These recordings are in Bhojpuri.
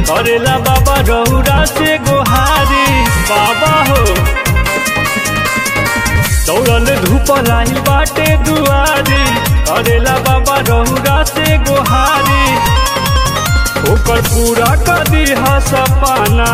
करेला बाबा रौरा से गोहारी बाबा हो दौड़ल धूप लाइल बाटे दुआरी करेला बाबा रौरा से गोहारी ओकर पूरा कदी सपना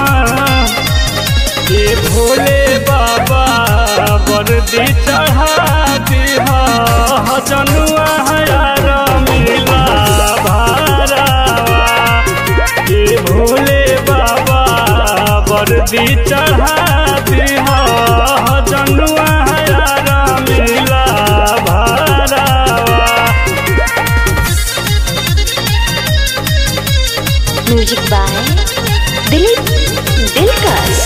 ये भोले बाबा वर्दी चढ़ा दिहा जनुआ हयार मिला भारावा ये भोले बाबा वर्दी चढ़ा दिहा जनुआ हयार मिला भारावा म्यूजिक बाय दिलीप दिलकश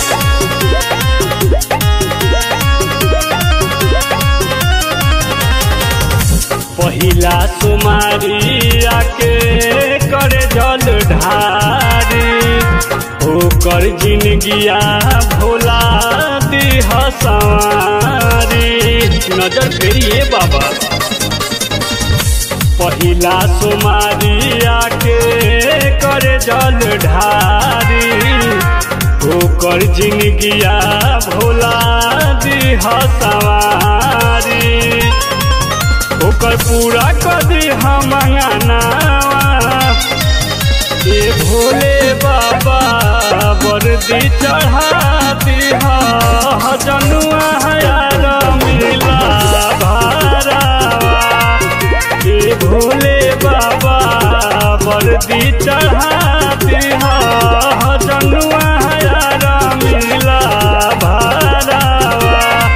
पहिला सुमारी आके करे जल ढारी ओकर जिनगिया भोला दिह सवारी नजर फेरिए बाबा पहिला सुमारी आके करे जल ढारी ओकर जिनगिया भोला दिह सवारी ओकर पूरा कदी हम ये भोले बाबा वर्दी चढ़ा दिहा जनुआ हयार मिला भारावा ये भोले बाबा वर्दी चढ़ा दिहा जनुआ हयार मिला भारावा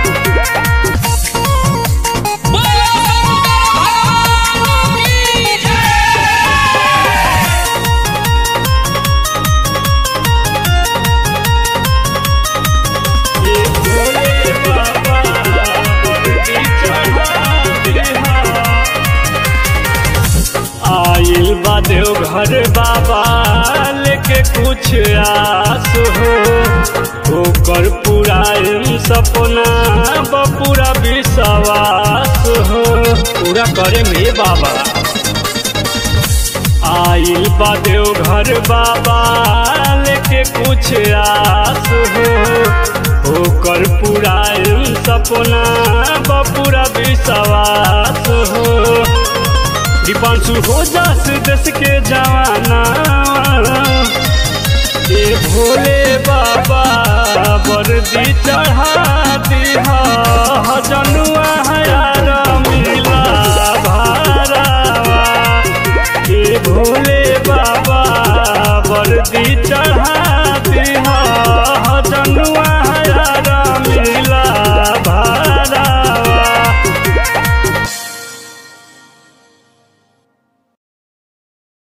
ये भोले बाबा वर्दी चढ़ा दिहा आइल बा देवघर बाबा लेके कुछ आस हो ओकर पूरा सपना बपूरा विश्वास हो पूरा करे में बाबा आइल बा देवघर बाबा लेके कुछ आस हो ओकर पूरा सपना बपूरा विश्वास हो दीपांशु हो जास देश के जवाना ये भोले